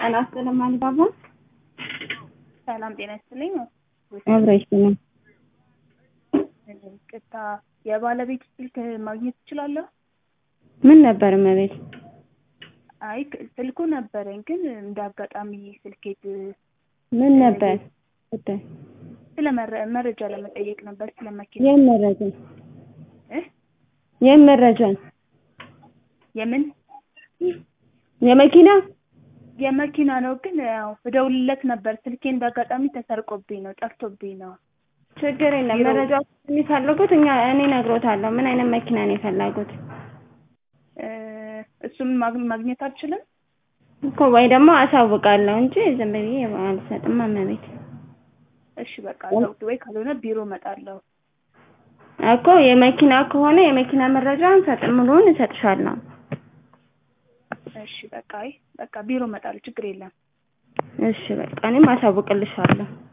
ጤና ይስጥልኝ አልባባ ሰላም ጤና ይስጥልኝ። አብረሽ ነው። ቅታ የባለቤት ስልክ ማግኘት ትችላለህ? ምን ነበር እመቤት? አይ ስልኩ ነበረኝ ግን እንደ አጋጣሚ ስልኬት ምን ነበር ጉዳይ? ስለ መረ- መረጃ ለመጠየቅ ነበር ስለ መኪና የምን መረጃ? እ የምን መረጃ? የምን የመኪና የመኪና ነው ግን ያው እደውልለት ነበር ስልኬ እንደ አጋጣሚ ተሰርቆብኝ ነው ጠፍቶብኝ ነው። ችግር የለም። ቢሮ- መረጃ የሚፈልጉት እኛ እኔ እነግሮታለሁ። ምን አይነት መኪና ነው የፈለጉት እ እሱን ማግ- ማግኘት አልችልም? እኮ ወይ ደግሞ አሳውቃለሁ እንጂ ዝም ብዬ አልሰጥም እመቤት። እሺ በቃ ሰውት ወይ ካልሆነ ቢሮ እመጣለሁ። እኮ የመኪና ከሆነ የመኪና መረጃ እንሰጥ ሙሉውን እሰጥሻለሁ። እሺ በቃ አይ በቃ ቢሮ እመጣለሁ ችግር የለም። እሺ በቃ እኔም አሳውቅልሻለሁ።